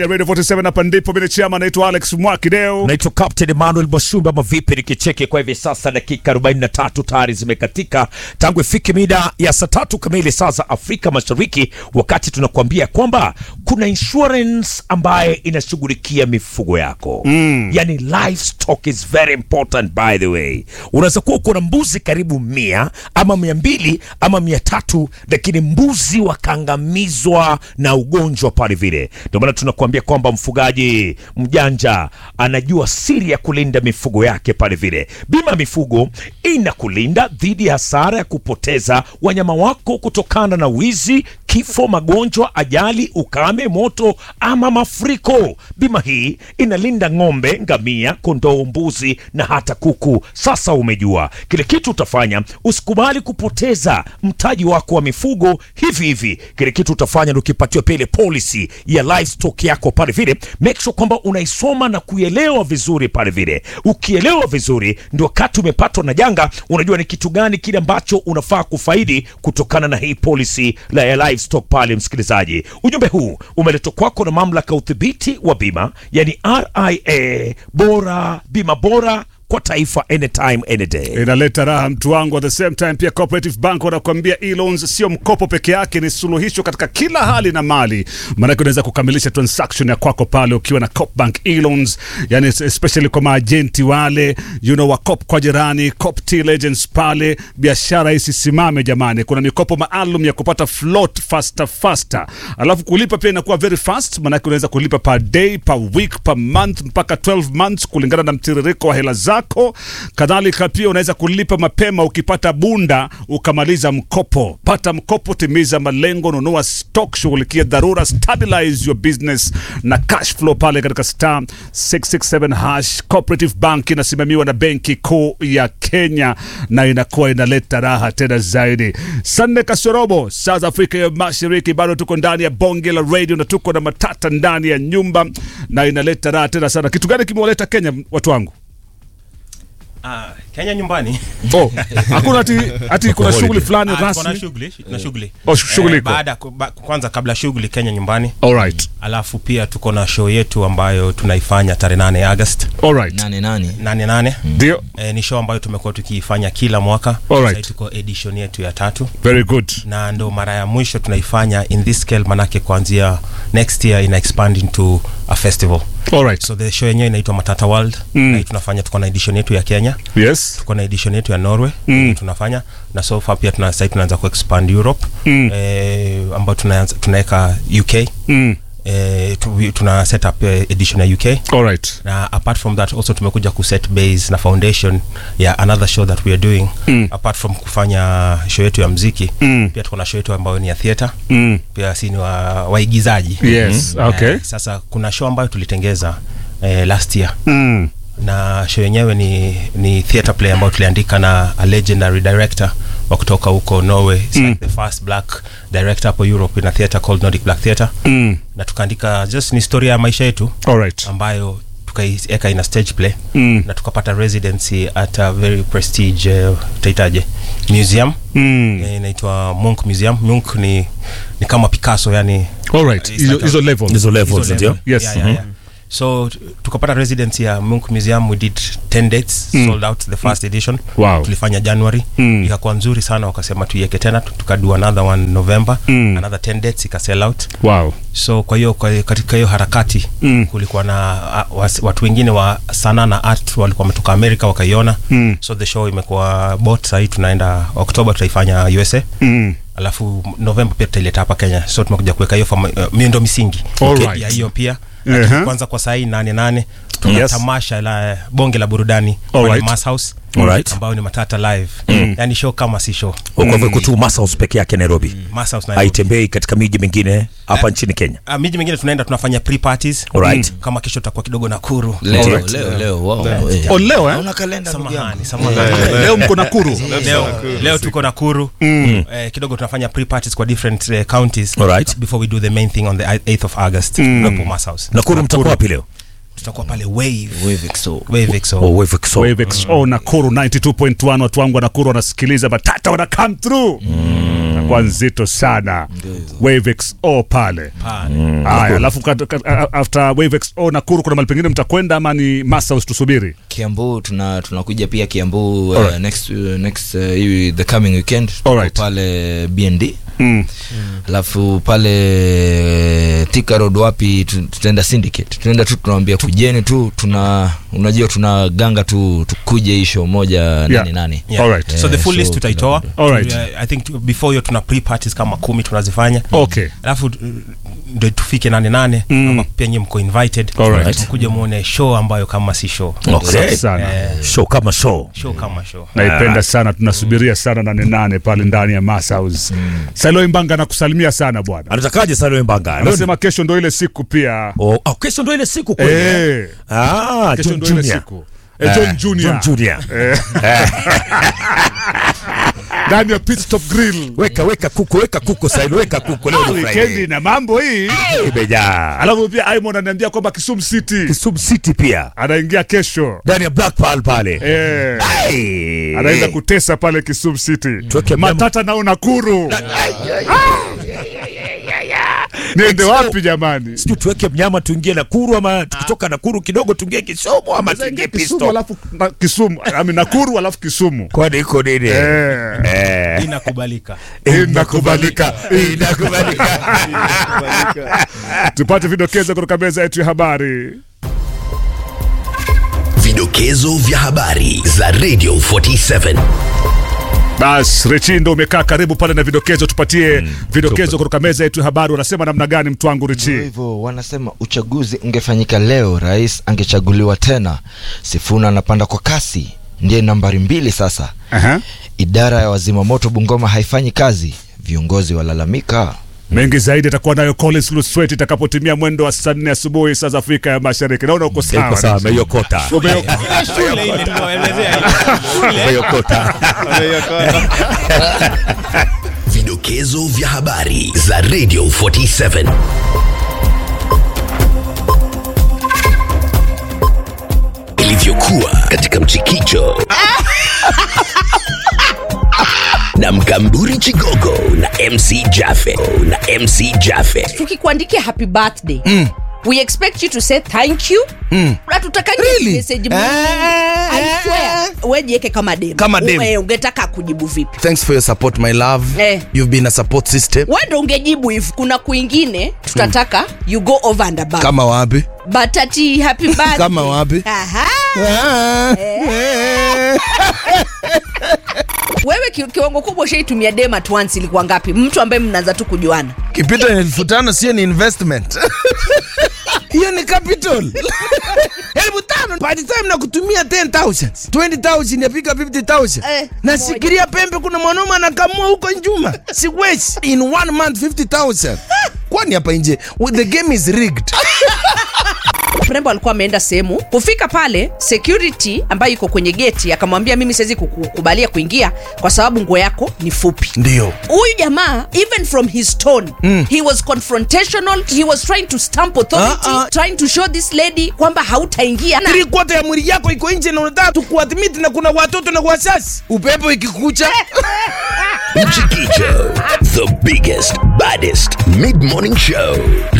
Radio 47 hapa ndipo mimi chama naitwa Alex Mwakideo. Naitwa Captain Emmanuel Mwasumba ama vipi nikicheki kwa hivi sasa dakika 43 tayari zimekatika tangu ifike mida ya saa tatu kamili saa za Afrika Mashariki, wakati tunakuambia kwamba kuna insurance ambaye inashughulikia mifugo yako mm. Yani livestock is very important by the way. Unaweza kuwa uko na mbuzi karibu mia ama mia mbili ama mia tatu lakini mbuzi wakaangamizwa na ugonjwa pale vile, ndio maana tunakuambia kwamba mfugaji mjanja anajua siri ya kulinda mifugo yake pale vile. Bima ya mifugo inakulinda dhidi ya hasara ya kupoteza wanyama wako kutokana na wizi, kifo, magonjwa, ajali, ukame, moto ama mafuriko. Bima hii inalinda ng'ombe, ngamia, kondoo, mbuzi na hata kuku. Sasa umejua kile kitu utafanya, usikubali kupoteza mtaji wako wa mifugo hivi hivi. Kile kitu utafanya ni ukipatiwa pia ile policy ya livestock yako pale vile, make sure kwamba unaisoma na kuielewa vizuri pale vile. Ukielewa vizuri, ndio wakati umepatwa na janga, unajua ni kitu gani kile ambacho unafaa kufaidi kutokana na hii policy la ya livestock pale. Msikilizaji, ujumbe huu umeletwa kwako na mamlaka ya udhibiti wa bima, yani RIA. Bora bima bora kwa taifa, anytime any day. Inaleta raha mtu wangu. At the same time pia Cooperative Bank wanakuambia e-loans sio mkopo peke yake, ni suluhisho katika kila hali na mali. Maanake unaweza kukamilisha transaction ya kwako pale ukiwa na Coop Bank e-loans, yani especially kwa maajenti wale you know, wa Coop kwa jirani, Coop Till Agents pale, biashara isisimame jamani. Kuna mikopo maalum ya kupata float faster faster, alafu kulipa pia inakuwa very fast, maanake unaweza kulipa per day, per week, per month mpaka 12 months kulingana na mtiririko wa hela zako zako. Kadhalika pia unaweza kulipa mapema ukipata bunda ukamaliza mkopo. Pata mkopo, timiza malengo, nunua stock, shughulikia dharura, stabilize your business na cash flow pale katika star 667 hash. Cooperative Bank inasimamiwa na Benki Kuu ya Kenya na inakuwa inaleta raha tena zaidi. Sanne kasorobo saa za Afrika ya Mashariki, bado tuko ndani ya bonge la radio na tuko na matata ndani ya nyumba na inaleta raha tena sana. Kitu gani kimewaleta Kenya watu wangu? Ah, Kenya nyumbani. Oh, hakuna ati, ati kuna shughuli fulani Ah, tuko na rasmi. shughuli, na shughuli. Oh, shughuli Eh, iko. baada ku- ba- kwanza kabla shughuli Kenya nyumbani. All right. Alafu pia tuko na show yetu ambayo tunaifanya tarehe 8 August. All right. nane nane 8 8. Ndio. Eh, ni show ambayo tumekuwa tukiifanya kila mwaka. Alright. Sasa tuko edition yetu ya tatu Very good. na ndo mara ya mwisho tunaifanya in this scale, manake kuanzia next year ina expand into a festival. All right. So the show yenyewe inaitwa Matata World Mm. na hii tunafanya, tuko na edition yetu ya Kenya Yes. tuko na edition yetu ya Norway Mm. yenye tunafanya na so far pia tuna sasa tunaanza ku expand Europe Mm. eh, ambayo tunaanza tunaweka UK Mm. eh, tu, tuna set up eh, edition ya UK All right. na apart from that also tumekuja ku set base na foundation ya another show that we are doing Mm. apart from kufanya show yetu ya mziki Mm. pia tuko na show yetu ambayo ni ya theater Mm. pia si ni wa, waigizaji Yes. Okay. eh, sasa kuna show ambayo tulitengeza eh, last year Mm. na show yenyewe ni, ni theatre play ambayo tuliandika na a legendary director wa kutoka huko Norway It's Mm. like the first black director hapo Europe in a theatre called Nordic Black Theatre Mm. na tukaandika just ni historia ya maisha yetu All right. ambayo tukaiweka ina stage play Mm. na tukapata residency at a very prestige uh, utaitaje museum Mm. Eh, inaitwa Munch Museum Munch ni, ni kama Picasso yani All right. It's Hizo like a- hizo levels. Hizo levels hizo ndio. level. Yes. Yeah, yeah, yeah. so t- tukapata residency ya Munch Museum we did 10 dates Mm. sold out the first edition Wow. tulifanya January Mm. ikakuwa nzuri sana wakasema tuiweke tena tu- tukadu another one November Mm. another 10 dates ika sell out Wow. so kwa hiyo kwa- katika hiyo harakati Mm. kulikuwa na a, was, watu wengine wa sanaa na art walikuwa wametoka Amerika wakaiona Mm. so the show imekuwa bot sahii tunaenda Oktoba tutaifanya USA Mm. alafu Novemba pia tutaileta hapa Kenya so tumekuja kuweka hiyo fama- uh, miundo misingi Alright. ya hiyo pia Uh-huh. lakini kwanza kwa sahii nane nane tuna Yes. tamasha la bonge la burudani Alright. pale Mass House Alright. ambayo ni matata live yani show kama si show Kwa hivyo iko tu Masaus peke yake Nairobi, Mass House na haitembei katika miji mingine hapa nchini Kenya. Ah, miji mingine tunaenda tunafanya pre parties Alright. kama kesho tutakuwa kidogo Nakuru leo Alright. leo leo wow eh. Oh, leo eh? Hauna kalenda ndugu yangu samahani samahani Leo mko Nakuru. leo, leo tuko Nakuru Mm. eh, kidogo tunafanya pre parties kwa different eh, counties Alright. before we do the main thing on the 8th of August Mm. hapo Mass House Nakuru mtakuwa wapi leo? tutakuwa pale Wave Wave XO. Wave XO Oh, Wave XO. Wave XO Nakuru 92.1 watu wangu wa Nakuru wanasikiliza matata wana come through. itakuwa nzito sana wavex o pale Pale. haya alafu kat- kat- a- after wavex o nakuru kuna mali pengine mtakwenda ama ni masaus tusubiri kiambu tuna tunakuja pia kiambu uh, Alright. next, uh, next uh, hii- the coming weekend Tuko Alright. pale bnd mm. alafu pale Thika road wapi tu- tutaenda syndicate tunaenda tu tunawambia kujeni tu tuna unajua tuna ganga tu tukuje hii show moja nani nani Yeah. Alright. so the full Eh, list so tutaitoa Alright. Tu- I think tu- before hiyo tuna pre parties kama kumi tunazifanya okay alafu uh, ndo tufike nane nane Mm. ama pia nyie mko invited Alright. mkuje muone show ambayo kama si show Okay. Safi sana show kama show show kama show naipenda sana tunasubiria sana nane nane pale ndani ya masaus mm. saloi mbanga nakusalimia sana bwana anatakaje Salome Mbanga Leo ni- anasema kesho ndo ile siku pia Oh, oh, kesho ndo ile siku kweli eh? Eh, Ah, kesho John ndo ile Junior. siku Eh, John Eh, Junior. John Junior. ndani ya pit stop grill weka weka kuku weka kuku Sailo weka kuku leo ni wikendi Friday na mambo hii imejaa alafu pia Aimon ananiambia kwamba Kisumu City Kisumu City pia anaingia kesho ndani ya Black Pearl pale eh, Ai. anaenda kutesa pale Kisumu City Tuweke mnyama- matata nao Nakuru niende wapi jamani sijui tuweke mnyama tuingie Nakuru ama tukitoka Nakuru kidogo tuingie Kisumu ama tuingie Kisumu Pisto alafu na, Kisumu ami Nakuru alafu Kisumu kwani iko nini eh, Eh. inakubalika inakubalika Inakubalika. tupate vidokezo kutoka meza yetu ya habari Vidokezo vya habari za Radio 47. bas Richindo umekaa karibu pale na vidokezo tupatie vidokezo kutoka meza yetu ya habari wanasema namna gani mtu wangu Ndio Richi hivyo wanasema uchaguzi ungefanyika leo rais angechaguliwa tena sifuna anapanda kwa kasi ndiye nambari mbili sasa Aha. idara ya wazimamoto bungoma haifanyi kazi viongozi walalamika mengi zaidi atakuwa nayo Collins Luswet itakapotimia mwendo wa saa nne asubuhi saa za Afrika ya Mashariki naona uko Iko sawa sawa ameiokota Ume- shule ile tunaelezea ameiokota Vidokezo vya habari za Radio 47. Ilivyokuwa katika mchikicho na mkamburi Chigogo na MC Jaffe na MC Jaffe. tukikuandikia happy birthday mm. we expect you to say thank you mm. hatutakangi Really? message Eh, I swear wejieke kama dem Kama dem. Uwe, ungetaka kujibu vipi thanks for your support my love Eh. you've been a support system we ndo ungejibu hivi kuna kwingine tutataka you go over and above kama wapi but ati happy birthday Kama wapi? Aha. Ah, eh. wewe ki, kiwango kubwa ushaitumia dem at once ilikuwa ngapi mtu ambaye mnaanza tu kujuana kipita elfu tano sio ni investment hiyo ni capital elfu tano by the time nakutumia 10000 20000 yapika 50000 Eh, nasikiria pembe kuna mwanaume anakamua huko njuma siwezi in one month 50000 kwani hapa nje the game is rigged mrembo alikuwa ameenda sehemu kufika pale security ambayo iko kwenye geti akamwambia mimi siwezi kukubalia kuingia kwa sababu nguo yako ni fupi ndio huyu jamaa even from his tone mm. he was confrontational he was trying to stamp authority Ah, ah. trying to show this lady kwamba hautaingia na three quarter ya mwili yako iko nje na unataka tukuadmit na kuna watoto na wasasi upepo ikikucha Mchikicho, the biggest, baddest mid-morning show.